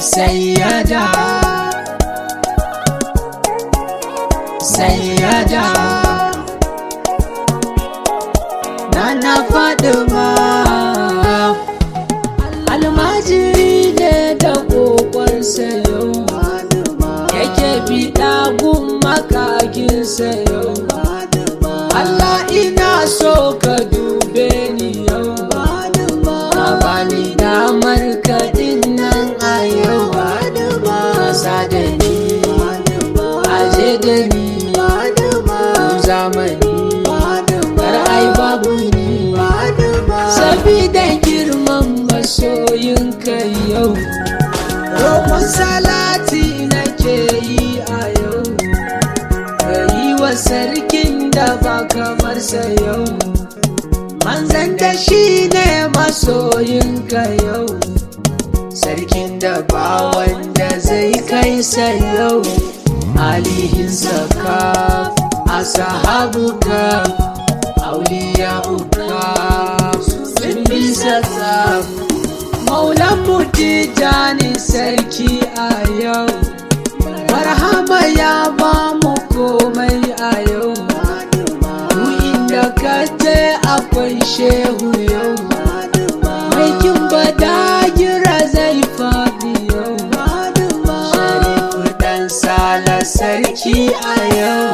sayyada sayyada nana fadima almajiri ne da kokon sayo yake biɗa gun makakin sayo Allah ina so ka dube ni yau ka bani damar kaɗin nan a yau kasa da ni aje da ni zamani kar ai babu ni sabida girman masoyinka yau roƙon salati nake yi a yau ka yi wa sarkin da ba kamar sa yau manzan da shi ne masoyinka yau sarkin da ba wanda zai kai sa yau alihinsa ka a sahabuka auliya uka sun bisa tsaf maulan mutijani sarki a yau marhaba ya ba mu komai a yau mu inda ka je akwai shehu yau aikin badagira zai faɗi yau sharifu dan sala sarki a yau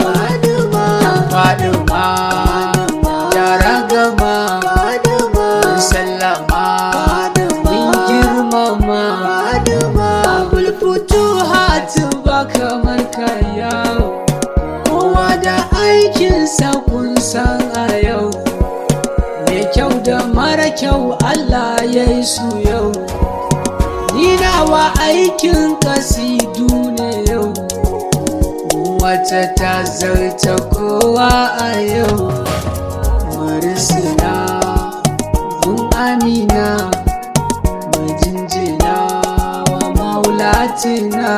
faduma tara gama sallama min girmama abul futuhat ba kamar ka yau kowa da aikinsa kun san a yau mai kyau da mara kyau Allah ya yi su yau ni nawa aikin kasidu ne yau wata ta zarta kowa a yau marisina gun amina majinjina wa maulatina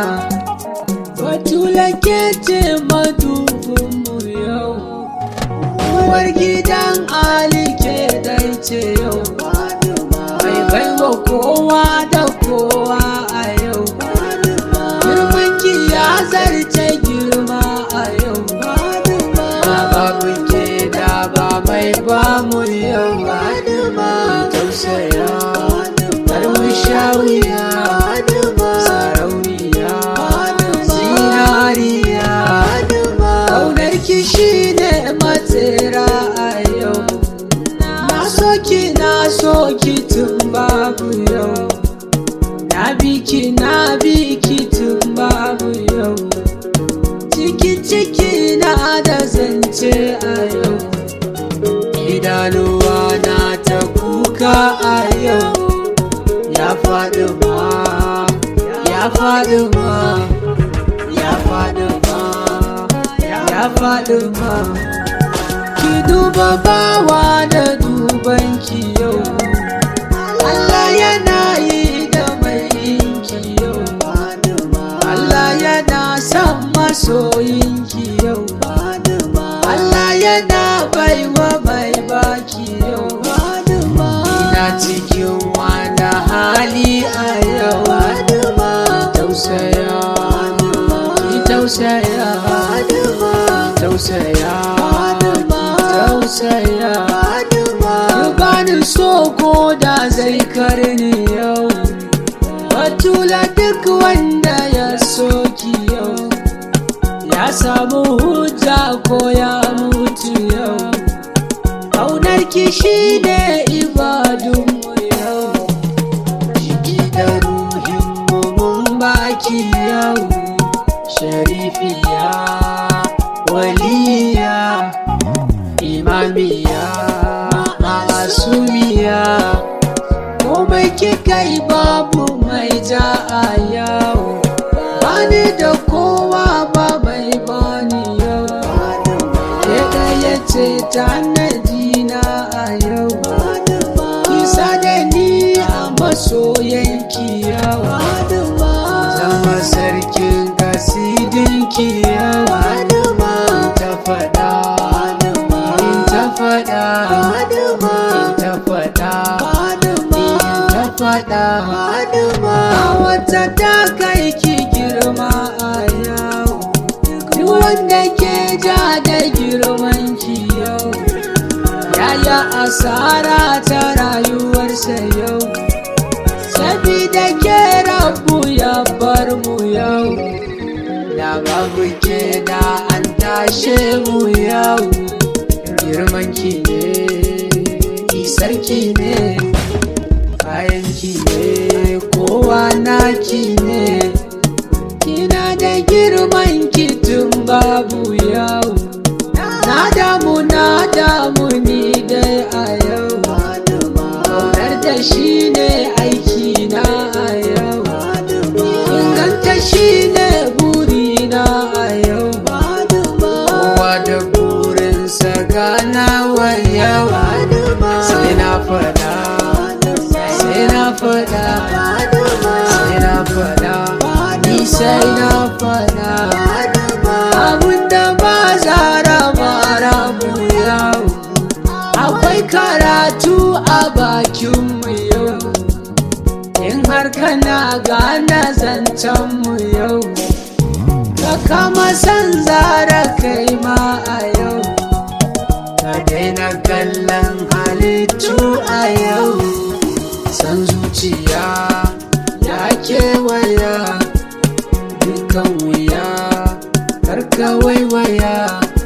batula ke ce madubinmu yau uwar gidan ali ke dai ce yau mai baiwa kowa da kowa a yau girmanki ya zarce girma a yau ba babu ke da ba mai ba mu yau tausaya kar mu sha wuya sarauniya zinariya ƙaunar ki shi ne matsera a yau na so ki na so ki tun babu yau na bi ki na bi ki tun babu yau ciki ciki na da zance a yau idanuwa na ta kuka a yau ya faɗi ma ya faɗi ma ya faɗi ma ya faɗi ma ki duba bawa da duban ki yau Allah yana yi da mai yinki yau Allah yana son masoyinki yau Allah yana baiwa mai baki yau ina cikin wani hali a yau tausaya ki tausaya tausaya tausaya ya bani so ko da zai karni yau batula duk wanda ya soki yau ya samu hujja ko ya mutu yau ƙaunar ki shi ne ibadunmu yau jiki da ruhinmu mun baki yau sharifiya waliya imamiya masumiya komai kika yi babu mai ja a yau bani da kowa ba mai bani yau ke ɗaya ce ta na a yau kisa da ni a masoyanki yau zama sarkin kasidinki yau ta faɗa in ta faɗa in ta faɗa in ta faɗa a wata darajarsa ta kai ki girma a yau duk wanda ke ja da girman ki yau yaya asara ta rayuwarsa yau sabida ke rabu ya bar mu yau da babu ke da an tashe mu yau girman ki ne isarki ne kayan ki ne kowa naki ne kina da girman ki tun babu yau na damu na damu ni dai a yau kaunar da shi ne aiki na a yau inganta shi ne burina a yau kowa da burinsa ganawa yau sai na fada sai na fada sai na fada ni sai na fada abinda ba zara mara mu yau akwai karatu a bakinmu yau in har kana gane zancenmu yau ka kama san zara kai ma a yau ka daina kallon halittu a yau san zuciya ya kewaya dukan wuya karka waiwaya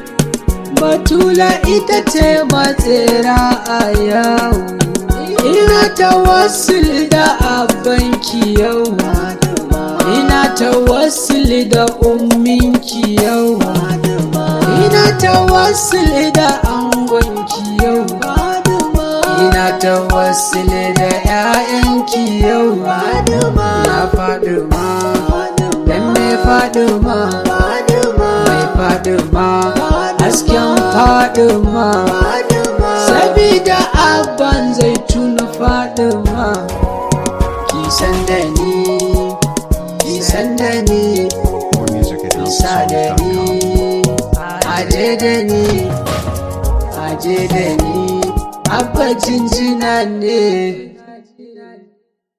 batula ita ce matsera a yau ina ta wasu da abanki yau ina ta wasu da umminki yau ina ta wasu da angonki yau ina ta wasu da 'ya'yanki yau ya faɗi ma dan me faɗi ma mai faɗi ma hasken faɗi ma sabida abban zai tuna faɗi ma ki san da ni ki san da ni More music at isa da ni houseofsounds.com. aje da ni aje da ni abba jinjina ne